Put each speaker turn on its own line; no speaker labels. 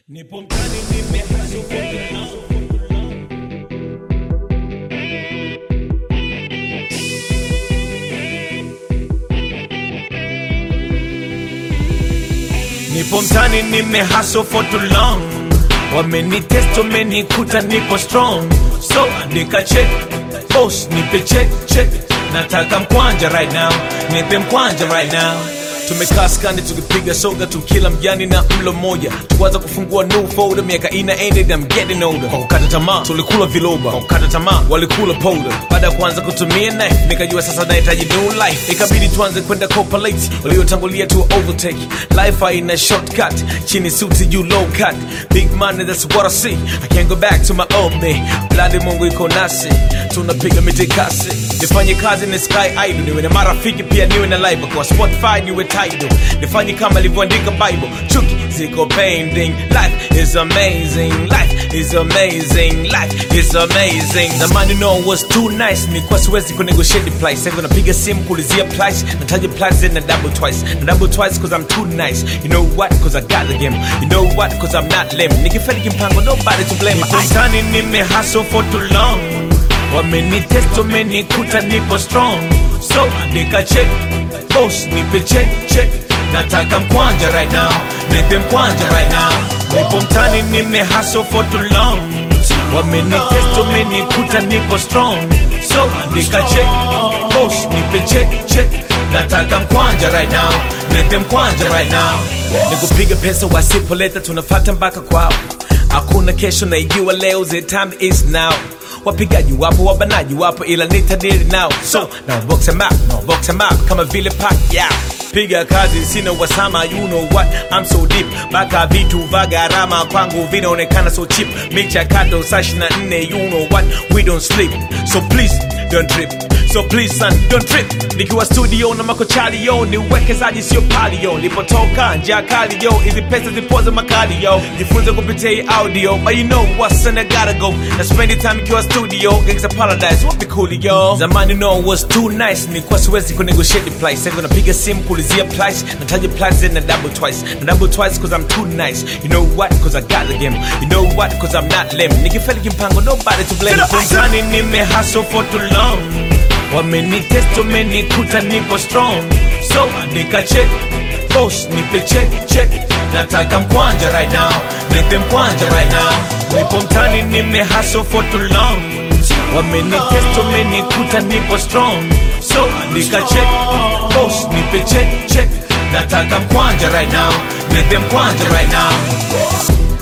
Nipo mtani nimehasuka Nipo mtani nimehustle for too long Wamenitest wamenikuta nipo strong So andika check Boss nipe check check Nataka mkwanja right now Nipe mkwanja right now tumekaa skandi tukipiga soga tukila mjani na mlo mmoja tukaanza kufungua new folder miaka ina ended I'm getting older kwa kukata tamaa tulikula viloba kwa kukata tamaa walikula powder baada ya kuanza kutumia knife nikajua sasa nahitaji new life ikabidi tuanze kwenda copulate waliotangulia tu overtake life haina shortcut chini suti juu low cut big money that's what I see I can't go back to my old me bladi mungu iko nasi tunapiga mitikasi nifanye kazi ni sky idol niwe na marafiki pia niwe na live kwa spotify niwe title nifanye kama ilivyoandika bible chuki ziko pending life is amazing life is amazing life is amazing zamani no was too nice nilikuwa siwezi kunegotiate the price sasa napiga simu kulizia price nataja price na double twice na double twice cause I'm too nice you know what cause I got the game you know what cause I'm not lame nikifeli kimpango nobody to blame I'm tani nime hustle for too long wamenitest wamenikuta nipo strong so andika check boss nipe check check nataka mkwanja right now nipe mkwanja right now nipo mtani nime hustle for too long wamenitest wamenikuta nipo strong so andika check boss nipe check check nataka mkwanja right now nipe mkwanja right now nikupiga pesa wasipoleta tunafata mpaka kwao hakuna kesho naijua leo the time is now wapigaji wapo wabanaji wapo ila nitadiri nao so na box em up na box em up kama vile pack yeah piga kazi sina wasama you know what I'm so deep baka vitu vya gharama kwangu vinaonekana so cheap michakato saa 24 you know what we don't sleep so please don't trip so please son don't trip nikiwa studio na makochali yo ni uwekezaji sio pali yo lipotoka njia kali yo hizi pesa zipoze makali yo jifunze kupitia hii audio but you know what's and I gotta go na spend time ikiwa studio gangsta paradise wapi cool yo zamani no was too nice nilikuwa siwezi kunegotiate the price sasa napiga simu kulizia price nataja price na double twice na double twice cause I'm too nice you know what cause I got the game you know what cause I'm not lame nikifeli kimpango nobody to blame Mtani nime hustle for too long wamenitest wamenikuta nipo strong so andika check boss nipe check check nataka mkwanja right now nipe mkwanja right now nipo mtani nime hustle for too long wamenitest wamenikuta nipo strong so andika check boss nipe check check nataka mkwanja right now nipe mkwanja right now